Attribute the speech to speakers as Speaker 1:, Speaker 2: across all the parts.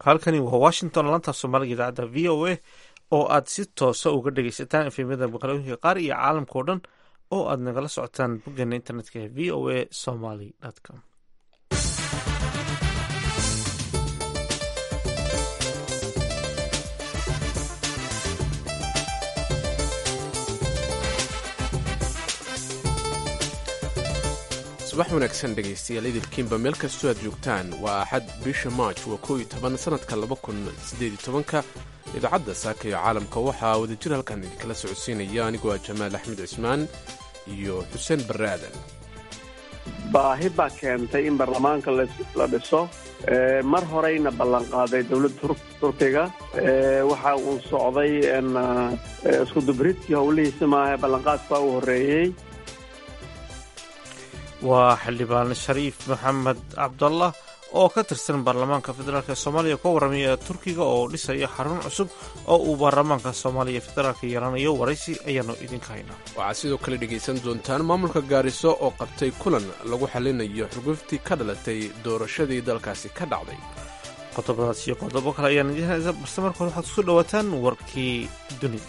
Speaker 1: halkani waa washington laanta soomaaliga idaacadda v o a oo aad si toosa uga dhegeysataan efemyada maqalooyinka qaar iyo caalamka o dhan oo aad nagala socotaan boggeena internetka ee v o a somaly com
Speaker 2: subax wanaagsan dhegaystayaal idilkiinba meel kastoo aad joogtaan waa axad bisha maaj waa koo iyo toban sannadka laba kun siddeed iyo tobanka idaacadda saaka iyo caalamka waxaa wadajir halkan idinkala socodsiinaya anigoo ah jamaal axmed cismaan iyo xuseen barre aadan
Speaker 3: baahi baa keentay in baarlamaanka la dhiso mar horeyna ballanqaaday dowladda turkiga waxa uu socday iskudubridkii howlihiisa maaha ballanqaadka u horreeyey
Speaker 1: waa xildhibaan shariif maxamed cabdallah oo ka tirsan baarlamaanka federaalk soomaaliya ka warramaya turkiga oo dhisaya xarun cusub oo uu baarlamaanka soomaaliya federaalka yeelanayo waraysi ayaanu idinka haynaa
Speaker 2: waxaad sidoo kale dhegaysan doontaan maamulka gaariso oo qabtay kulan lagu xallinayo xurguftii ka dhalatay doorashadii dalkaasi ka dhacday
Speaker 1: qodobadaas iyo qodobo kale ayaan idiin haysa balse marka hore waxaad kusoo dhawaataan warkii dunida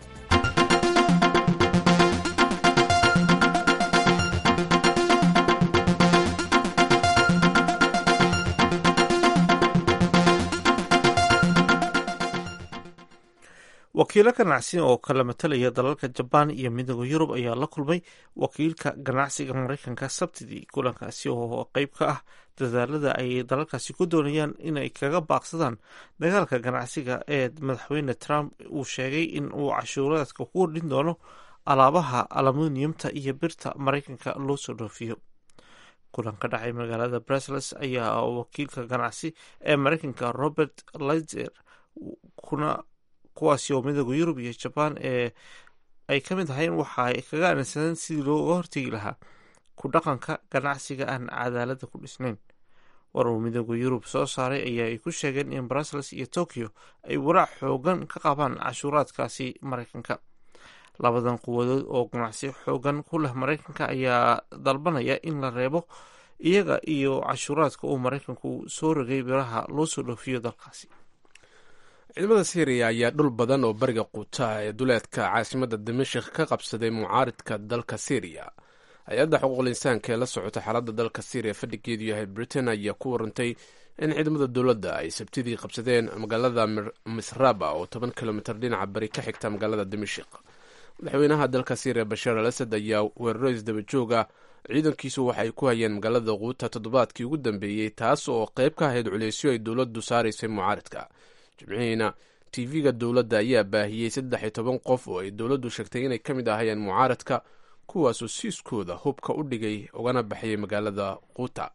Speaker 1: wakiilo ganacsi oo kala matalaya dalalka jabaan iyo midooda yurub ayaa la kulmay wakiilka ganacsiga maraykanka sabtidii kulankaasi oo qeyb ka ah dadaalada ay dalalkaasi ku doonayaan inay kaga baaqsadaan dagaalka ganacsiga ee madaxweyne trump uu sheegay in uu cashuuraadka ku kordhin doono alaabaha aluminiyumta iyo birta maraykanka loo soo dhoofiyo kulan ka dhacay magaalada brusels ayaa wakiilka ganacsi ee maraykanka robert lizer kuna kuwaasi oo midooda yurub iyo jabaan ee ay ka mid ahayn waxa ay kaga aaminsadeen sidii looga hortegi lahaa ku dhaqanka ganacsiga aan cadaalada ku dhisnayn war uu midooda yurub soo saaray ayaa ay ku sheegeen in brussels iyo tokyo ay walaac xoogan ka qabaan cashuuraadkaasi maraykanka labadan quwadood oo ganacsi xoogan ku leh maraykanka ayaa dalbanaya in la reebo iyaga iyo cashuuraadka uu maraykanku soo rogay biraha loo soo dhoofiyo dalkaasi
Speaker 2: ciidamada syriya ayaa dhul badan oo bariga quuta ee duleedka caasimadda dimashik ka qabsaday mucaaridka dalka syriya hay-adda xuquuqul insaanka ee la socota xaaladda dalka syriya fadhigeedu yahay britain ayaa ku warantay in ciidamada dowladda ay sabtidii qabsadeen magaalada misraba oo toban kilomitir dhinaca bari ka xigta magaalada dimashik madaxweynaha dalka syriya bashaar al asad ayaa weeraro isdaba jooga ciidankiisu waxay ku hayeen magaalada quuta toddobaadkii ugu dambeeyey taas oo qayb ka ahayd culeysyo ay dowladdu saaraysay mucaaridka jimcihiina tv-ga dowladda ayaa baahiyey saddex iyo toban qof oo ay dowladdu sheegtay inay ka mid ahayeen mucaaradka kuwaasoo siiskooda hubka u dhigay ugana baxayay magaalada quuta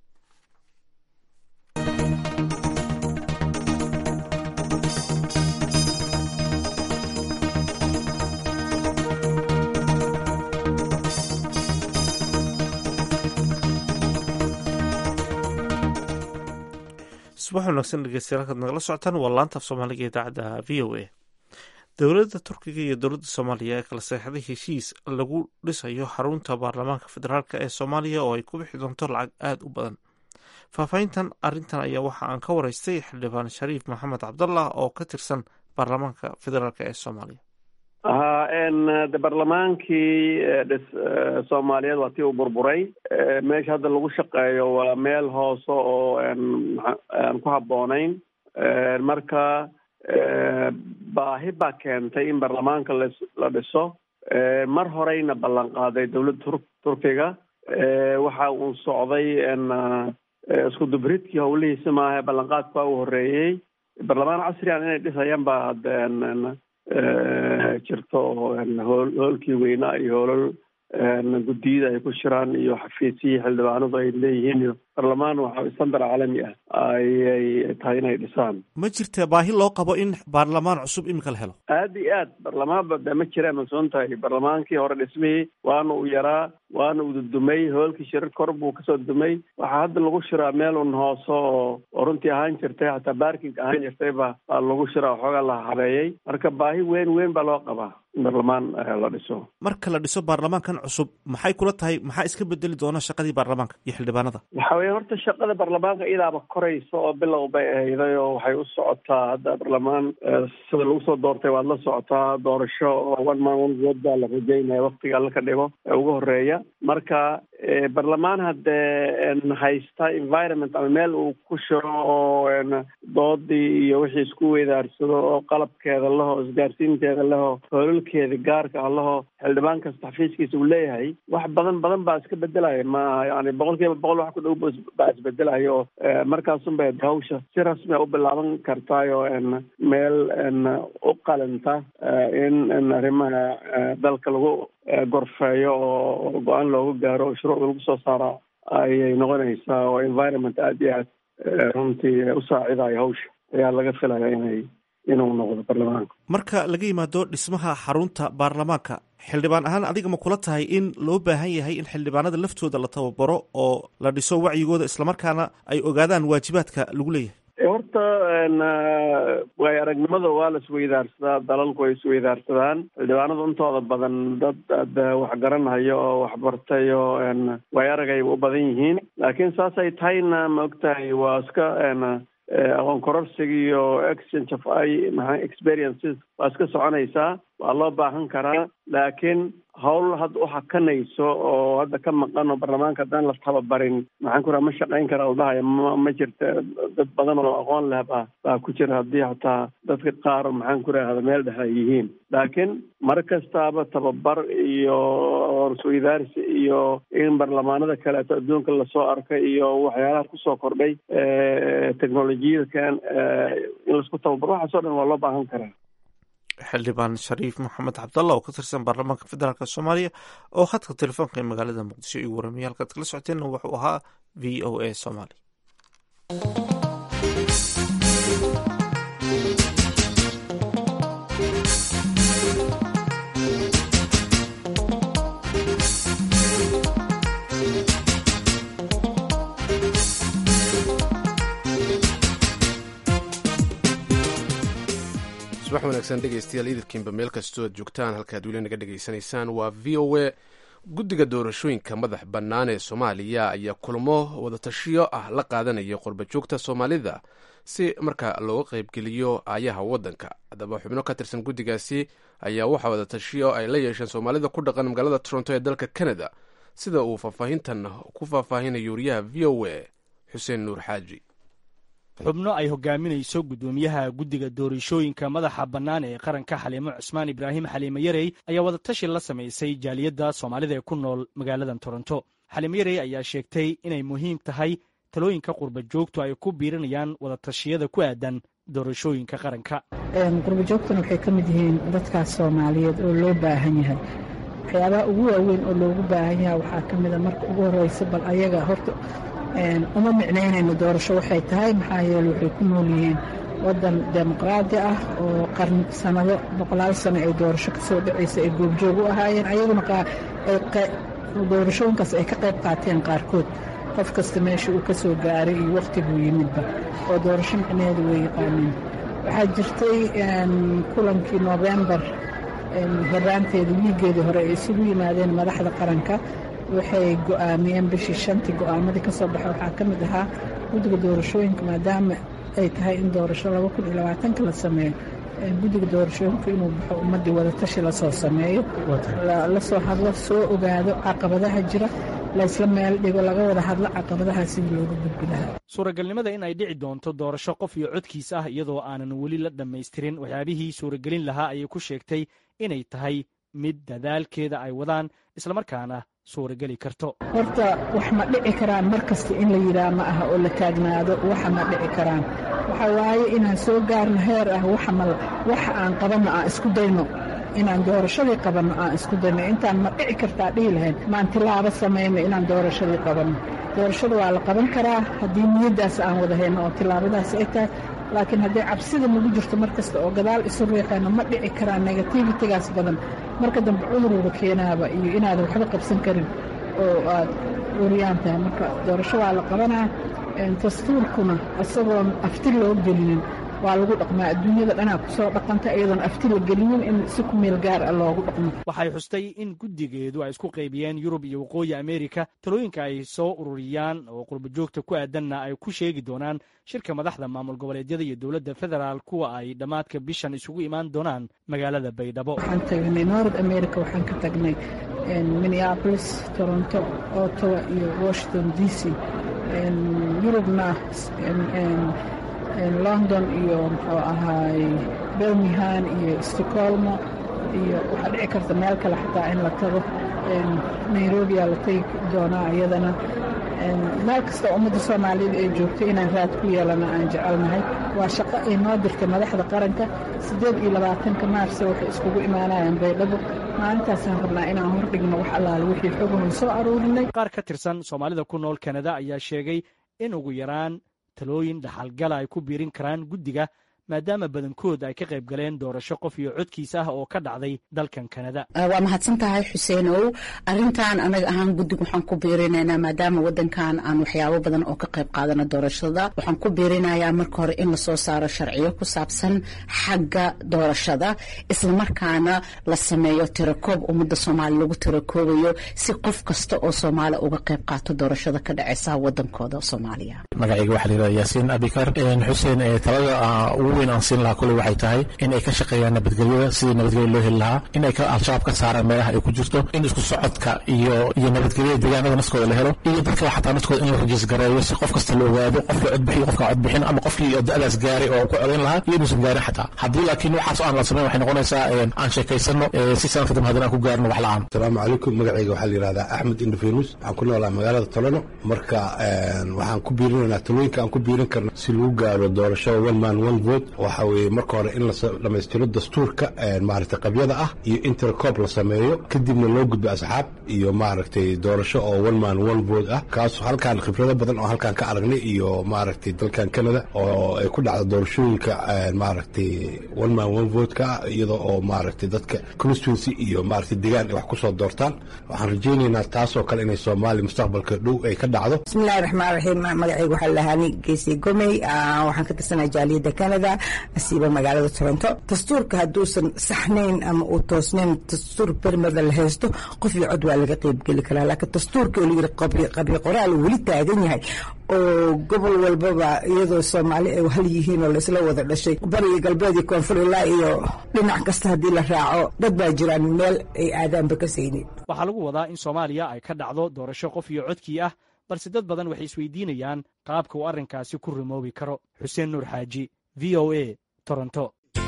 Speaker 1: subax wanaagsan dhegeystayaal halkaad nagala socotaan waa laanta af soomaaliga idaacadda v o a dowladda turkiga iyo dowladda soomaaliya ee kala seexday heshiis lagu dhisayo xarunta baarlamaanka federaalk ee soomaaliya oo ay ku bixi doonto lacag aada u badan faahfaahintan arrintan ayaa waxa aan ka wareystay xildhibaan shariif maxamed cabdallah oo ka tirsan baarlamaanka federaalk ee soomaaliya
Speaker 3: ha de barlamaankii dhis soomaaliyeed waa tii u burburay meesha hadda lagu shaqeeyo waa meel hoose oo aan ku habboonayn marka baahi baa keentay in baarlamaanka la dhiso mar horeyna ballanqaaday dowladda turkiga waxa uu socday iskudubridkii howlihiisa maaha ballanqaadka u horreeyey barlamaan casrigan inay dhisayaan baa jirto hoolkii weynaa iyo hoolal guddiyada ay ku shiraan iyo xafiisyihii xildhibaanadu ay leeyihiin iyo barlamaan waxa standard caalami ah ayay tahay inay dhisaan
Speaker 1: ma jirta baahi loo qabo in baarlamaan cusub iminka la helo
Speaker 3: aada iyo aad barlamaanba de ma jiraan masoon tahay barlamaankii hore dhismihii waana uu yaraa waana uu dudumay hoolkii shirar kor buu kasoo dumay waxaa hadda lagu shiraa meel un hoose oo oo runtii ahaan jirtay xataa baarking ahaan jirtay ba baa lagu shiraa waxoogaa la habeeyey marka baahi weyn weyn baa loo qabaa in barlamaan la dhiso
Speaker 1: marka la dhiso baarlamaankan cusub maxay kula tahay maxaa iska bedeli doona shaqadii baarlamaanka iyo xildhibaanada
Speaker 3: waxa weye horta shaqada baarlamaanka iyadaaba koraysa oo bilow bay ahayday oo waxay u socotaa hadda baarlamaan sida lagu soo doortay waad la socotaa doorasho oo one man one vote baa la rajeynaya waktiga alla ka dhigo ee ugu horeeya marka baarlamaan haddee haysta environment ama meel uu ku shiro oo doodii iyo wixii isku weydaarsado oo qalabkeeda laho isgaarsiinteeda laho hoolalkeeda gaarka ah laho xildhibaan kasta xafiiskiisa uu leeyahay wax badan badan baa iska bedelaya ma yani boqol kiiba boqol wax ku dhow baa isbedelayo oo markaasun bay hawsha si rasmi a u bilaaban kartaayo meel u qalinta in arrimaha dalka lagu gorfeeyo oo go-aan looga gaaro oo shuruucda lagu soo saara ayay noqonaysaa oo environment aada iyo aad runtii u saacidayo hawsha ayaa laga filaya inay inuu noqdo baarlamaanka
Speaker 1: marka laga yimaado dhismaha xarunta baarlamaanka xildhibaan ahaan adiga ma kula tahay in loo baahan yahay in xildhibaanada laftooda la tababaro oo la dhiso wacyigooda islamarkaana ay ogaadaan waajibaadka lagu leeyahay
Speaker 3: horta waay aragnimada waa la isweydaarsadaa dalalku way isweydaarsadaan xildhibaanadu intooda badan dad ad wax garanhayo oo waxbartay oo way aragayba u badan yihiin laakiin saasay tahayna ma ogtahay waa iska aqoon kororsiga iyo exchange of i maa experiences waa iska soconaysaa waa loo baahan karaa laakiin hawl hadda u hakanayso oo hadda ka maqan oo baarlamaanka haddaan la tababarin maxaan ku raha ma shaqayn kara ladhahayo ma ma jirta dad badan oo aqoon leh ba baa ku jira haddii hataa dadka qaar maxaan ku rahda meel dhex ay yihiin laakiin mar kastaaba tababar iyo horsweydaarsi iyo in baarlamaanada kaleeto adduunka lasoo arkay iyo waxyaalaha kusoo kordhay technolojiyadan in laisku tababaro waxaas o dhan waa loo baahan karaa
Speaker 1: xildhibaan shariif maxamed cabdalla oo ka tirsan baarlamaanka federaalk soomaaliya oo khadka telefoonka ee magaalada muqdisho igu waramiya halkaad kala socoteenna wuxuu ahaa v o a somaly
Speaker 2: subax wanaagsan dhegeystayaal idilkiinba meel kastoo aad joogtaan halkaad weli naga dhegaysanaysaan waa v o a guddiga doorashooyinka madax bannaan ee soomaaliya ayaa kulmo wadatashiyo ah la qaadanaya qurbajoogta soomaalida si marka looga qaybgeliyo aayaha waddanka haddaba xubno ka tirsan guddigaasi ayaa waxaa wadatashiyo ay la yeesheen soomaalida ku dhaqan magaalada toronto ee dalka canada sida uu faahfaahintan ku faahfaahinayo wariyaha v o a xuseen nuur xaaji
Speaker 4: xubno ay hogaaminayso guddoomiyaha guddiga doorashooyinka madaxa bannaan ee qaranka xaliimo cusmaan ibraahim xaliimo yarey ayaa wadatashi la samaysay jaaliyadda soomaalida ee ku nool magaaladan toronto xaliimo yarey ayaa sheegtay inay muhiim tahay talooyinka qurba joogtu ay ku biirinayaan wadatashiyada ku aadan doorashooyinka qaranka
Speaker 5: qurbajoogtuna waxay ka mid yihiin dadkaas soomaaliyeed oo loo baahan yahay waxyaabaha ugu waaweyn oo loogu baahan yahay waxaa ka mida marka ugu horreysa bal ayaga horta uma micnaynayno doorasho waxay tahay maxaa yeele waxay ku nool yihiin waddan dimuqraadi ah oo qarn sanado boqolaal sano ay doorasho ka soo dhacaysa ay goobjoog u ahaayeen ayaguna doorashooyinkaas ay ka qayb qaateen qaarkood qof kasta meesha uu ka soo gaaray iyo wakhtiguu yimidba oo doorasho micnaheedu way yaqaaneen waxaa jirtay kulankii noofembar horaanteeda wiigeedii hore ay isugu yimaadeen madaxda qaranka waxay go'aamiyeen bishii shantii go'aamadii ka soo baxa waxaa ka mid ahaa guddiga doorashooyinka maadaama ay tahay in doorasho laba kun iyo labaatanka la sameeyo guddiga doorashooyinka inuu baxo ummaddii wadatashi lasoo sameeyo lasoo hadlo soo ogaado caqabadaha jira laysla meel dhigo laga wada hadlo caqabadaha sidii looga gudbi lahaa
Speaker 4: suuragalnimada in ay dhici doonto doorasho qof iyo codkiis ah iyadoo aanan weli la dhammaystirin waxyaabihii suuragelin lahaa ayay ku sheegtay inay tahay mid dadaalkeeda ay wadaan islamarkaana suurageli karto
Speaker 5: horta wax ma dhici karaan mar kasta in la yidhaah ma aha oo la taagnaado waxa ma dhici karaan waxa waaye inaan soo gaarno heer ah waxa aan qabanno aan isku dayno inaan doorashadii qabanno aan isku dayno intaan ma dhici kartaa dhihi lahayn maan tilaabo samayno inaan doorashadii qabanno doorashada waa la qaban karaa haddii niyaddaas aan wada hayno oo tilaabadaas ay tahay laakiin haddii cabsida nagu jirto mar kasta oo gadaal isu riixayno ma dhici karaan negativitigaas badan marka dambe cuduruuba keenaaba iyo inaadan waxba qabsan karin oo aad uriyaan tahay marka doorasho waa la qabanaa dastuurkuna isagoon afti loo gelinin waa lagu dhaqmaa adduunyada dhanaa kusoo dhaqanta iyadoon afti la gelinin in si ku meel gaar ah loogu dhaqmo
Speaker 4: waxay xustay in guddigeedu ay isku qaybiyeen yurub iyo waqooyi ameerika talooyinka ay soo ururiyaan oo qurbajoogta ku aadanna ay ku sheegi doonaan shirka madaxda maamul goboleedyada iyo dowladda federaal kuwa ay dhammaadka bishan isugu imaan doonaan magaalada baydhabo
Speaker 5: waxaan tagnay nord america waxaan ka tagnay minneapolis toronto ottawa iyo washington d c yurubna london iyo muxuu ahaay birmingham iyo stocolmo iyo waxaa dhici karta meel kale xataa in la tago nairobiyaa la tegi doonaa iyadana meel kasta ummadda soomaaliyeed ay joogto inaan raad ku yeelana aan jecelnahay waa shaqo ay noo dirtay madaxda qaranka siddeed iyo labaatanka maarse waxay iskugu imaanayaan baydhabo maalintaasaan rabnaa inaan hordhigno wax allaale wixii xogahoon soo aruurinay
Speaker 4: qaar ka tirsan soomaalida ku nool kanada ayaa sheegay in ugu yaraan talooyin dhaxalgala ay ku biirin karaan guddiga maadaama badankood ay ka qayb galeen doorasho qof iyo codkiisa ah oo ka dhacday dalkan kanada
Speaker 6: waa mahadsan tahay xuseenow arintan anaga ahaan guddiga waxaan ku biirinaynaa maadaama wadankan aan waxyaabo badan oo ka qayb qaadana doorashada waxaan ku biirinayaa marka hore in lasoo saaro sharciyo ku saabsan xagga doorashada islamarkaana la sameeyo tirakoob ummadda soomaali lagu tirakoobayo si qof kasta oo soomaali uga qayb qaato doorashada ka dhaceysa wadankooda soomaaliya
Speaker 7: magacayga waxaa layidhahda yaasiin abikar xuseen talada ugu weyn aan siin lahaa kuley waxay tahay in ay ka shaqeeyaan nabadgelyada sidii nabadgelya loo heli lahaa in ay al-shabaab ka saaraan meelaha ay ku jirto in isku socodka iyo iyo nabadgelyada deegaanada naskooda la helo iyo dadka xataa naskooda in la rajiis gareeyo si qof kasta la ogaado qofka codbixiyo qofka codbixin ama qofkii da-daas gaaray oo ku codayn lahaa iyo inuusan gaarin xataa haddii laakiin waxaas aan la samayn waxay noqonaysaa aan sheekaysano si sanadka dambe haddana aan ku gaarno wax la-aan
Speaker 8: asalaamu calaykum magacayga waxaa la yidhahdaa axmed indhafenus waxaan ku noolaa magaalada tolano marka waxaan ku biirinaynaa talooyinka aan ku biirin karno si lagu gaaro doorashada one man one vote waxa weeye marka hore in la dhammaystiro dastuurka maaragtay qabyada ah iyo intercop la sameeyo kadibna loo gudbo asxaab iyo maaragtay doorasho oo one man one vote ah kaas halkaan khibrado badan oo halkaan ka aragnay iyo maaragtay dalkan canada oo ay ku dhacda doorashooyinka maaragtay one man one vote ka ah iyadoo oo maaragtay dadka constituency iyo maaragtay degaan ay wax ku soo doortaan waxaan rajaynaynaa taasoo kale inay soomaaliya mustaqbalka dhow ay ka dhacdo
Speaker 9: bismillahi raxmaan raxiim magacayga waxaa lahaani geesi gomey waxaan ka tirsanaa jaaliyadda canada asiiba magaalada toronto dastuurka hadduusan saxnayn ama uu toosnayn dastuur bermada la haysto qof iyo cod waa laga qeybgeli karaa laakiin dastuurka oo layidhi qabri qoraal weli taagan yahay oo gobol walbaba iyadoo soomaali ay hal yihiin oo laisla wada dhashay bariga galbeed iyo koonfur ilaa iyo dhinac kasta haddii la raaco dad baa jiraan meel ay aadaanba ka saynin
Speaker 4: waxaa lagu wadaa in soomaaliya ay ka dhacdo doorasho qof iyo codkii ah balse dad badan waxay isweydiinayaan qaabka uu arrinkaasi ku rumoobi karo xuseen nuur xaaji v o a toronto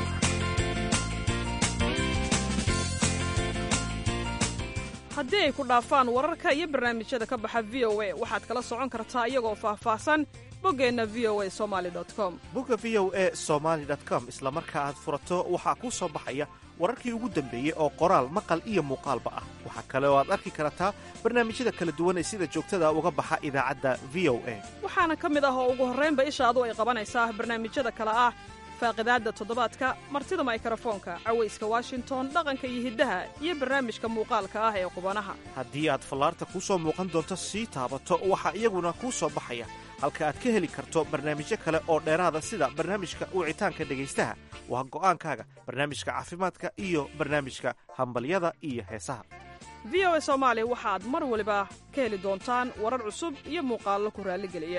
Speaker 10: haddii ay ku dhaafaan wararka iyo barnaamijyada ka baxa v o a waxaad kala socon kartaa iyagoo faahfaahsan boggeenna v o a somali com
Speaker 1: bogga v o a somaali com isla marka aad furato waxaa kuu soo baxaya wararkii ugu dambeeyey oo qoraal maqal iyo muuqaalba ah waxaa kale oo aad arki kartaa barnaamijyada kala duwan ee sida joogtada uga baxa idaacadda v o a
Speaker 10: waxaana ka mid ah oo ugu horraynba ishaadu ay qabanaysaa barnaamijyada kale ah faaqidaadda toddobaadka martida maykrofoonka cawayska washington dhaqanka iyo hiddaha iyo barnaamijka muuqaalka ah ee qubanaha
Speaker 1: haddii aad fallaarta kuu soo muuqan doonto sii taabato waxaa iyaguna kuu soo baxaya halka aad ka heli karto barnaamijyo kale oo dheeraada sida barnaamijka wicitaanka dhegaystaha waa go'aankaaga barnaamijka caafimaadka iyo barnaamijka hambalyada iyo heesaha
Speaker 10: v o a soomaali waxaad mar waliba ka heli doontaan warar cusub iyo muuqaallo ku raalligeliya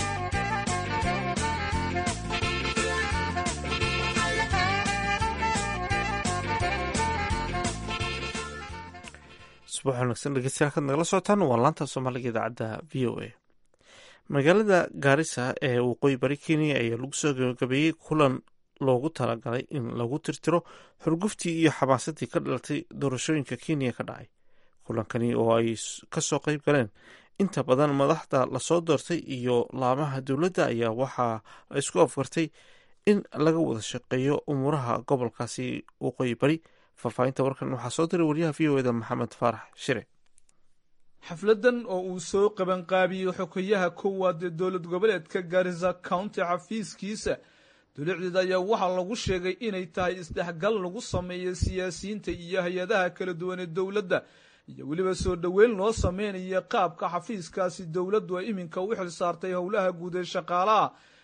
Speaker 1: subax wanaagsan dhegeystayaal kaad nagala socotaan waa laanta soomaaliga idaacadda v o a magaalada gaarisa ee waqooyi bari kenya ayaa lagu soo gabagabeeyey kulan loogu talagalay in lagu tirtiro xurguftii iyo xamaasadii ka dhalatay doorashooyinka kenya ka dhacay kulankani oo ay kasoo qeyb galeen inta badan madaxda lasoo doortay iyo laamaha dowladda ayaa waxaa la isku afgartay in laga wada shaqeeyo umuuraha gobolkaasi waqooyi bari faahfaahinta warkan waxaa soo diray waryaha v o eda maxamed faarax shire
Speaker 11: xafladan oo uu soo qabanqaabiyey xogayaha koowaad ee dowlad goboleedka garisa county xafiiskiisa dulicdeed ayaa waxaa lagu sheegay inay tahay isdhexgal lagu sameeyo siyaasiyiinta iyo hay-adaha kala duwan ee dowladda iyo weliba soo dhoweyn loo sameynaya qaabka xafiiskaasi dowladdu ay iminka u xil saartay howlaha guud ee shaqaalaha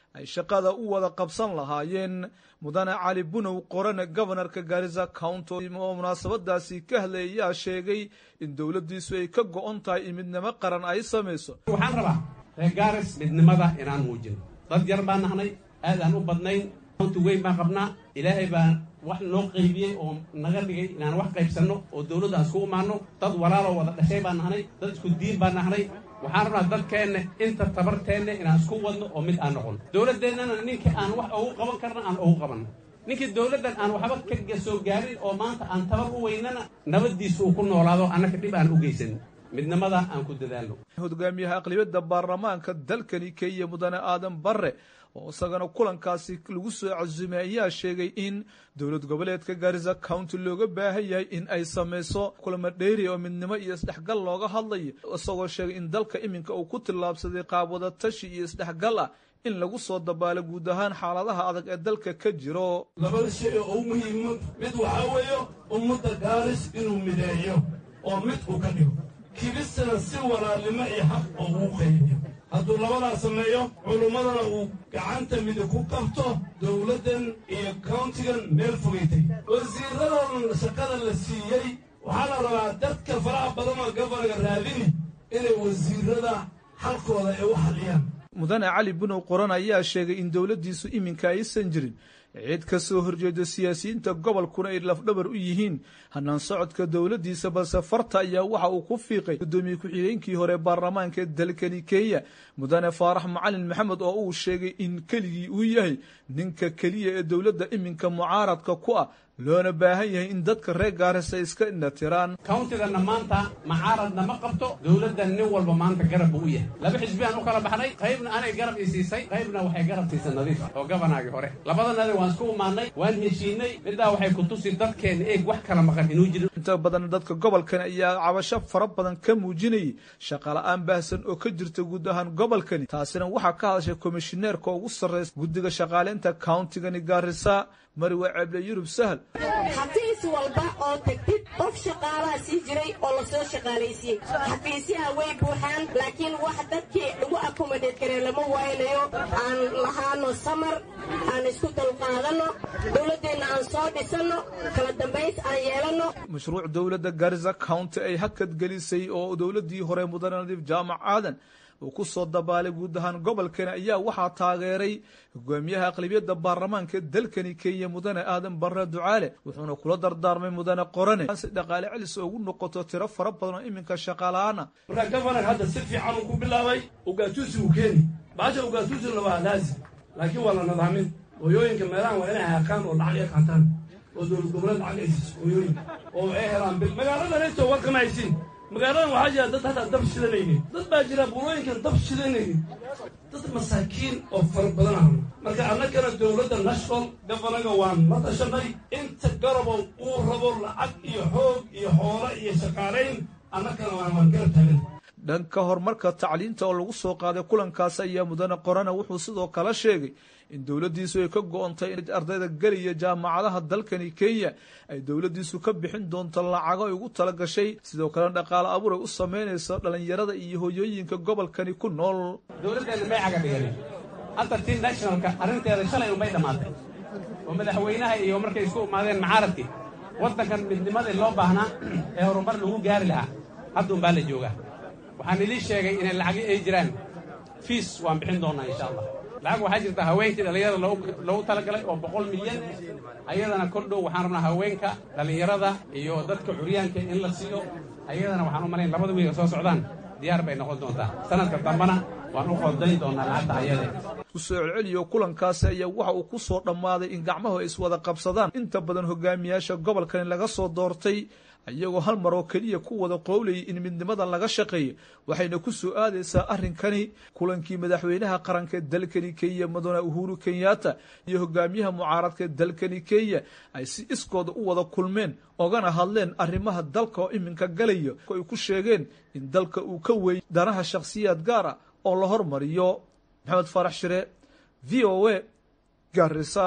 Speaker 11: ay shaqada u wada qabsan lahaayeen mudane cali bunow qorane gobanarka gaarisa county oo munaasabadaasi ka hadlay ayaa sheegay in dowladdiisu ay ka go-on tahay in midnimo qaran ay samayso
Speaker 12: waxaan rabaa reer gaaris midnimada inaan muujino dad yar baan nahnay aad aan u badnayn county weyn baan qabnaa ilaahay baa wax noo qaybiyey oo naga dhigay inaan wax qaybsanno oo dowladda aan isku imaanno dad walaaloo wada dhashay baan nahnay dad isku diin baan nahnay waxaan rabnaa dadkeenna inta tabarteenna inaan isku wadno oo mid aan noqono dowladdeennana ninkii aan wax ugu qaban karna aan ugu qabanno ninkii dowladdan aan waxba ka soo gaarin oo maanta aan tabar u weynana nabaddiisa uu ku noolaado annaka dhib aan u geysanin midnimada aan ku dadaalno
Speaker 11: hogaamiyaha aqlibiyadda baarlamaanka dalkani kenya mudane aadan barre oo isagana kulankaasi lagu soo casumay ayaa sheegay in dowlad goboleedka gaarisa county looga baahan yahay in ay samayso kulamo dheeri oo midnimo iyo isdhexgal looga hadlayo isagoo sheegay in dalka iminka uu ku tillaabsaday qaabwada tashi iyo isdhexgal ah in lagu soo dabaalo guud ahaan xaaladaha adag ee dalka ka jiro
Speaker 13: labada shay oo u muhiimo mid waxaa weeye ummadda gaaris inuu mideeyo oo mid uu ka dhigo kibistana si walaalnimo iyo xaq oo uu qaybiyo hadduu labadaa sameeyo culummadana uu gacanta midig ku qabto dowladdan iyo countigan meel fogaytay wasiiradan shaqada la siiyey waxaa la rabaa dadka faraha badan oo goboniga raadini inay wasiirada xalkooda ay u xaliyaan
Speaker 11: mudane cali bunow qoran ayaa sheegay in dowladdiisu iminka aysan jirin cid ka soo horjeeda siyaasiyiinta gobolkuna ay lafdhabar u yihiin hanaan socodka dowladdiisa balse farta ayaa waxa uu ku fiiqay guddoomiye ku-xigeenkii hore baarlamaanka dalkani kenya mudane faarax macalin maxamed oo uu sheegay in keligii uu yahay ninka keliya ee dowladda iminka mucaaradka ku ah loona baahan yahay in dadka reer gaaris ay iska indhatiraan
Speaker 12: countidanna maanta macaaradna ma qabto dowladdan nin walba maanta garab buu u yahay laba xisbi aan u kala baxnay qaybna anay garab i siisay qaybna waxay garab siisay nadiif oo gabanaagii hore labadanadi waan isku imaanay waan heshiinay middaa waxay ku tusi dadkeenna eeg wax kala maqan inuu jiro
Speaker 11: inta badan dadka gobolkan ayaa cabasho fara badan ka muujinayay shaqala-aan baahsan oo ka jirta guud ahaan gobolkani taasina waxaa ka hadashay komishineerka ugu sarreysa guddiga shaqaaleynta countigani gaarisa mariwa ceble yurub sahal
Speaker 14: xafiis walba oo tegtid qof shaqaalaha sii jiray oo lasoo shaqaalaysiiyey xafiisyaha way buuxaan laakiin wax dadkii lagu akomodeed karee lama waynayo aan lahaano samar aan isku dulqaadanno dowladdeenna aan soo dhisanno kala dambays aan yeelanno
Speaker 11: mashruuc dowladda gaarisa county ay hakad gelisay oo dowladdii hore mudane nadiif jaamac aadan uu ku soo dabaalay guud ahaan gobolkani ayaa waxaa taageeray hogaamiyaha aqlabiyadda baarlamaanka dalkani kenya mudane aadan barre ducaale wuxuuna kula dardaarmay mudane qorane si dhaqaale celis ugu noqoto tiro fara badan oo iminka shaqaala-aana
Speaker 13: markaa gabanar hadda si fiican uu ku bilaabay ugaatuusi uu keeni baasha ugaatuusina waa laazim laakiin waa la nadaamin hooyooyinka meelahan waa inay haaqaan oo lacag ay qaataan oo dowlad goboleed lacag ay siiso hooyooyinka oo ay helaan bil magaaladan intoo warkama haysiin magaaladan waxaa jira dad hataa dab shidanaynin dad baa jira buulooyinkan dab shidanaynin dad masaakiin oo fara badan ahno marka annagana dowladda national gafanaga waan la tashanay inta garabow uu rabo lacag iyo xoog iyo xoolo iyo shaqaalayn annagana waan waan garab taagan
Speaker 11: dhanka horumarka tacliinta oo lagu soo qaaday kulankaas ayaa mudane qorana wuxuu sidoo kale sheegay in dowladdiisu ay ka go-ontay in ardayda geliya jaamacadaha dalkani kenya ay dowladdiisu ka bixin doonto lacago ay ugu tala gashay sidoo kalena dhaqaale abuur ay u samaynayso dhallinyarada iyo hoyooyinka gobolkani ku nool
Speaker 12: dowladdeenna may caga dhiganin hadda tii nationalka arrinteeda shalay unbay dhammaatay oo madaxweynaha iyo markay isku imaadeen macaaradkii waddankan midnimadii loo baahnaa ee horumar lagu gaari lahaa hadda unbaa la joogaa waxaan idin sheegay inay lacagi ay jiraan fiis waan bixin doonnaa insha allah lacag waxaa jirta haweenkii dhallinyarada loogu talagalay oo boqol milyan ayadana kor dhow waxaan rabnaa haweenka dhallinyarada iyo dadka curyaanka in la siiyo ayadana waxaan u malayn labada wiil soo socdaan diyaar bay noqon doontaa sanadka dambana waan u qodayn doonaa lacagta ayade
Speaker 11: kusoo celceliyo kulankaasi ayaa waxa uu ku soo dhammaaday in gacmahu ay iswada qabsadaan inta badan hogaamiyaasha gobolkani laga soo doortay iyagoo hal mar oo keliya ku wada qowlayay in midnimada laga shaqeeyo waxayna ku soo aadaysaa arrinkani kulankii madaxweynaha qaranka dalkani kenya mudane uhuru kenyatta iyo hogaamiyaha mucaaradka dalkani kenya ay si iskooda u wada kulmeen ogana hadleen arrimaha dalka oo iminka galaya ay ku sheegeen in dalka uu ka weeyay danaha shakhsiyaad gaar ah oo la hormariyo maxamed faarax shire v o a garisa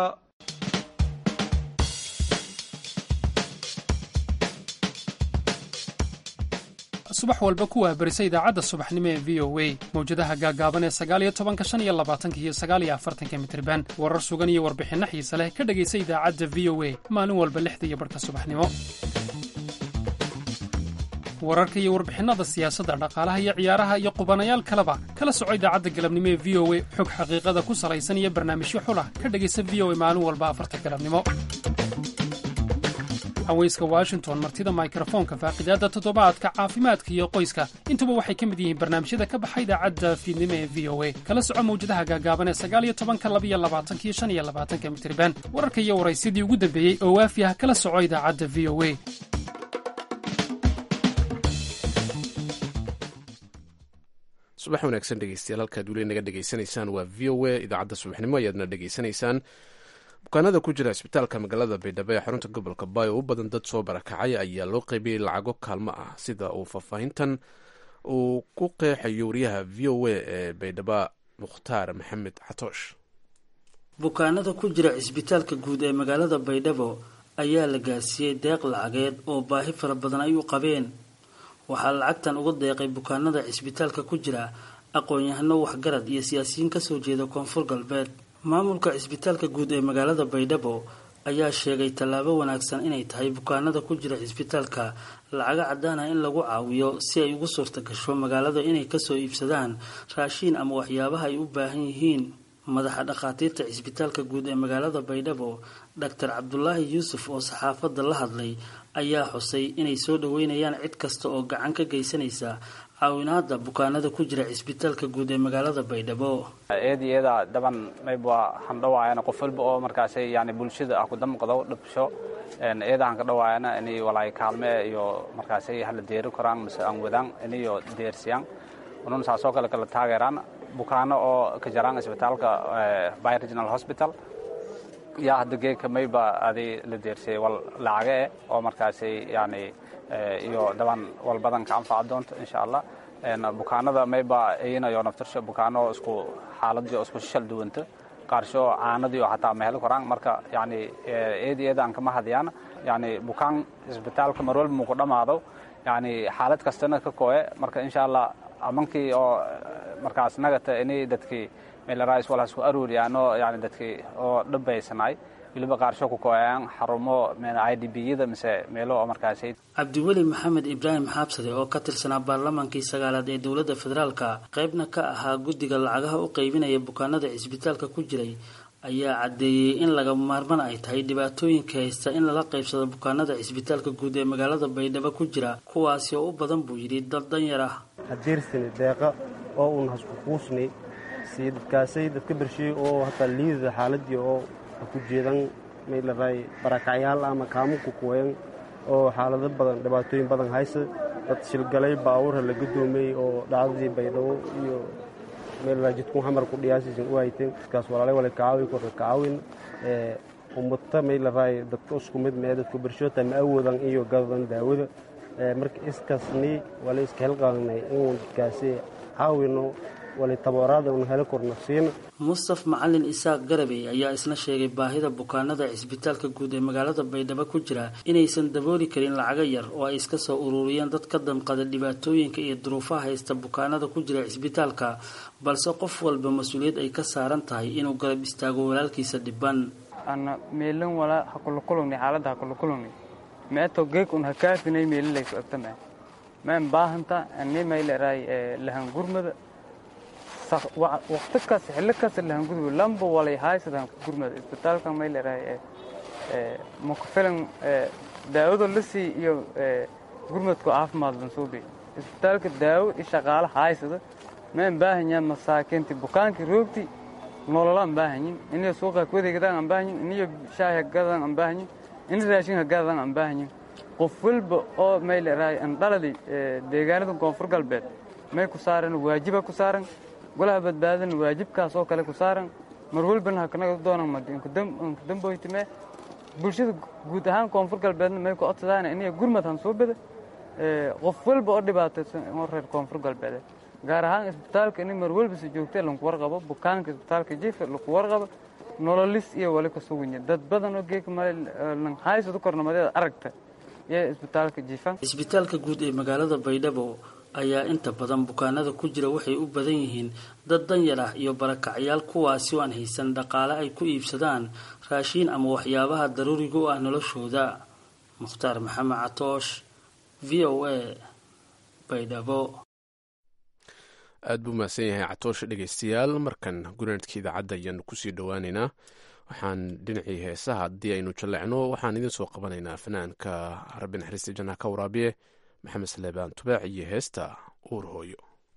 Speaker 15: subax walba ku waabarisa idaacadda subaxnimo ee v o a mawjadaha gaagaaban ee sagaaliyo tobanka shan iyo labaatanka iyo sagaaliyo afartanka mitriban warar sugan iyo warbixinno xiise leh ka dhegaysa idaacadda v o a maalin walba lixda iyo barhka subaxnimo wararka iyo warbixinada siyaasadda dhaqaalaha iyo ciyaaraha iyo qubanayaal kaleba kala soco idaacadda galabnimo ee v o a xog xaqiiqada ku salaysan iyo barnaamijyo xulah ka dhegaysa v o a maalin walba afarta galabnimo haweyska washington martida mikrofoonka faaqidaadda toddobaadka caafimaadka iyo qoyska intuba waxay ka mid yihiin barnaamijyada ka baxa idaacadda fiidnimo ee v o a kala soco mawjadaha gaagaaban ee sagaaliyo tobanka labiyo labaatanka iyo shan iyo labaatanka mitriban wararka iyo waraysyadii ugu dambeeyey oo waafi ah kala soco idaacadda v o a
Speaker 2: subax wanaagsan dhegeystayaal halkaad weli naga dhegeysanaysaan waa v o a idaacadda subaxnimo ayaadna dhegeysanaysaan bukaanada ku jira isbitaalka magaalada baydhabo ee xarunta gobolka bayo u badan dad soo barakacay ayaa loo qaybiyey lacago kaalmo ah sida uu faahfaahintan uu ku qeexayo wariyaha v o a ee baydhabo mukhtaar maxamed xatoosh
Speaker 16: bukaanada ku jira cisbitaalka guud ee magaalada baydhabo ayaa la gaarsiiyey deeq lacageed oo baahi fara badan ay u qabeen waxaa lacagtan uga deeqay bukaanada cisbitaalka ku jira aqoon-yahano waxgarad iyo siyaasiyiin kasoo jeeda koonfur galbeed maamulka cisbitaalka guud ee magaalada baydhabo ayaa sheegay tallaabo wanaagsan inay tahay bukaanada ku jira cisbitaalka lacago cadaan ah in lagu caawiyo si ay ugu suurta gasho magaalada inay kasoo iibsadaan raashiin ama waxyaabaha ay u baahan yihiin madaxa dhakhaatiirta cisbitaalka guud ee magaalada baydhabo doctor cabdulaahi yuusuf oo saxaafadda la hadlay ayaa xusay inay soo dhaweynayaan cid kasta oo gacan ka geysanaysa caawinaada bukaanada ku jira cisbitaalka guud ee magaalada baydhabo
Speaker 17: eed iyada daban mayb waa handhawaayana qof walba oo markaas yani bulshada ah kudamqado dhabsho iyada han ka dhawaayana inay walaay kaalme iyo markaas hala deeri karaan mise aan wadaan inayo deersiyaan unun saasoo kale kala taageeraan bukaano oo ka jaraan isbitaalka by regional hospital yaa hadda geeka mayba adi la deersiyay wal lacaga eh oo markaasi yani iyo daban walbadan ka anfaca doonto insha allah bukaanada mayba iyinayo naftarsho bukaano isku xaaladii oo isku shal duwanta qaarsho caanadii oo hataa ma heli karaan marka yani eed iyada aan kama hadiyaan yani bukaan isbitaalka mar walba muku dhammaado yani xaalad kastana ka kooye marka insha allah amankii oo markaas nagata inay dadkii meelaraais walaas ku aruuriyaano yani dadkii oo dhabaysanay weliba qaarsho ku kooyaan xarumo i d b yada mise meelo oo markaas
Speaker 16: cabdiweli maxamed ibraahim xaabsade oo ka tirsanaa baarlamaankii sagaalaad ee dowladda federaalka qaybna ka ahaa guddiga lacagaha u qaybinaya bukaanada cisbitaalka ku jiray ayaa caddeeyey in laga maarman ay tahay dhibaatooyinka haysta in lala qaybsado bukaanada cisbitaalka guud ee magaalada baydhabo ku jira kuwaasi oo u badan buu yidhi dad danyar ah
Speaker 18: hadeersani deeqa oo uun hasku kuusnay si dadkaasay dadka bersheey oo hataa liidada xaaladii oo ku jeedan maylaray barakacyaal ama kaamuku kuwayan oo xaalado badan dhibaatooyin badan haysa dad shilgalay baawurha la gadoomay oo dhacdadii baydhabo iyo meelraa jidkun xamar ku dhiyaasiisan u hayteen dadkaas walaalay wala kacaawi korka kacaawin ummata maylaray dadka isku mid mee dadku bershoota ma awoodan iyo gadadan daawada marka iskasni wala iska helqaanay inuu dadkaasi caawino
Speaker 16: mustaf macalin isaaq garabey ayaa isna sheegay baahida bukaanada cisbitaalka guud ee magaalada baydhabo ku jira inaysan dabooli karin lacago yar oo ay iska soo ururiyeen dad ka damqada dhibaatooyinka iyo duruufaha haysta bukaanada ku jira cisbitaalka balse qof walba mas-uuliyad ay ka saaran tahay inuu garab istaago walaalkiisa dhiban
Speaker 19: ana meelan walaa hakulukulugni xaalada hakulukulugni meeto geeg un hakaafinay meelilaysu agtama maan baahanta ani mayleray lahan gurmada waqti kas xilli kasta lahangudub lamba walay haysadan gurmada isbitaalka may leedahay makufilan daawado lasii iyo gurmadku caafimaad lansuubi isbitaalka daawo i shaqaale haysada maan baahanya masaakiinti bukaankii roogti nololaan baahanyin iniyo suuqa kuwadeegadaan aan baahanyin iniyo shaahi hagadan aan baahanyin ini raashin hagadan aan baahanyin qof walba oo may leedahay andhaladi deegaanada koonfur galbeed may ku saaran waajiba ku saaran golaha badbaadana waajibkaas oo kale ku saaran mar walbana hakanaga doonan madnkudamboytime bulshada guud ahaan koonfur galbeedna may ku codsadaan inay gurmad hansuubida qof walba oo dhibaataysan oo reer koonfur galbeed gaar ahaan isbitaalka in mar walba si joogtee lanku warqabo bukaanka isbitaalka jifa laku warqabo nololis iyo wali ka suganya dad badan oo geeka male lan haysadu kornamadeeda aragta iyo isbitaalka jiifan
Speaker 16: isbitaalka guud ee magaalada baydhabo ayaa inta badan bukaanada ku jira waxay u badan yihiin dad danyar ah iyo barakacyaal kuwaasi oo aan haysan dhaqaale ay ku iibsadaan raashiin ama waxyaabaha daruuriga u ah noloshooda mukhtaar maxamed catoosh v o a baydhabo
Speaker 2: aad buu mahadsan yahay catoosha dhegeystayaal markan gunaanadka idaacadda ayaanu kusii dhowaaneynaa waxaan dhinacii heesaha haddii aynu jalleecno waxaan idiin soo qabanaynaa fanaanka rabbi naxariista jannaha ka waraabiye maxamed saleebaan tubaac iyo heesta uur hooyo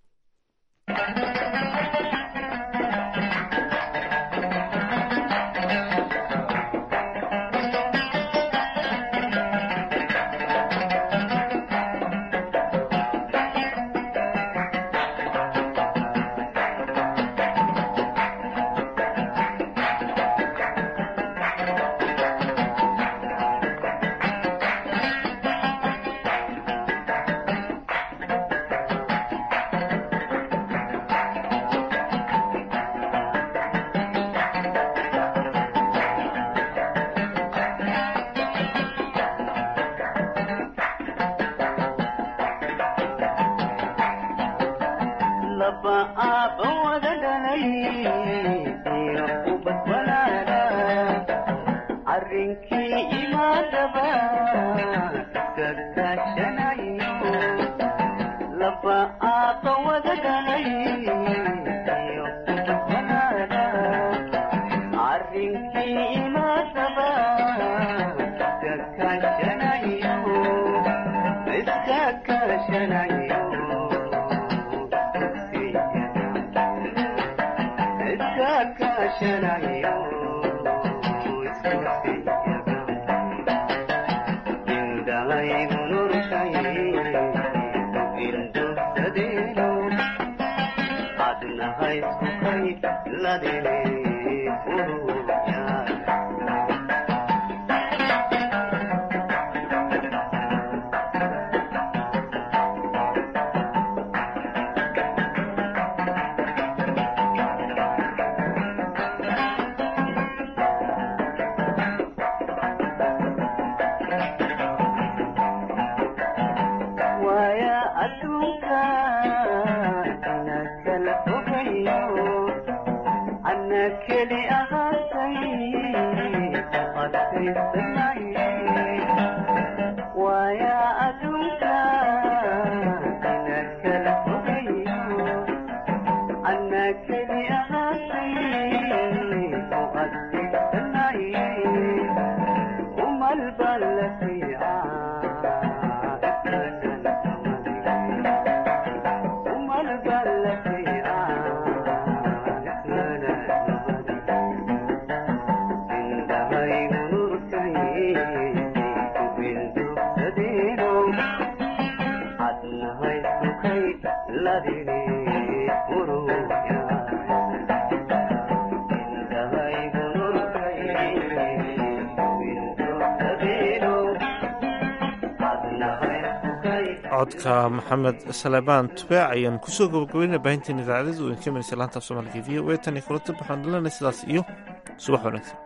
Speaker 1: codka maxamed salebaan tubaac ayaan kusoo gabagabeynaa baahinteen idaacadadu idin ka imanaysa laanta af soomaaliga v o a tan iyo kulanta waxaan dhalanay sidaas iyo subax wanaagsan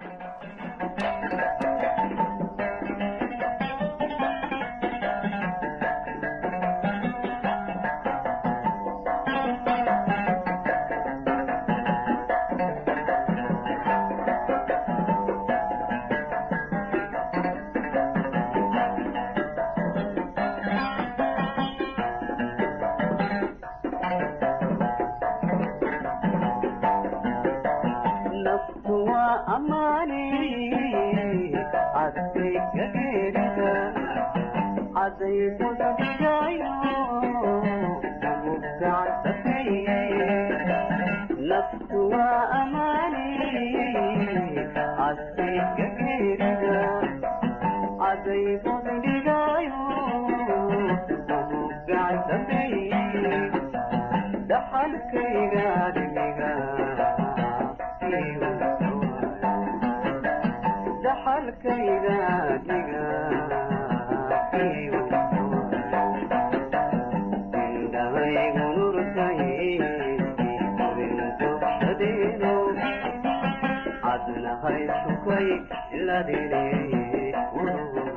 Speaker 20: adnahay shukay ladine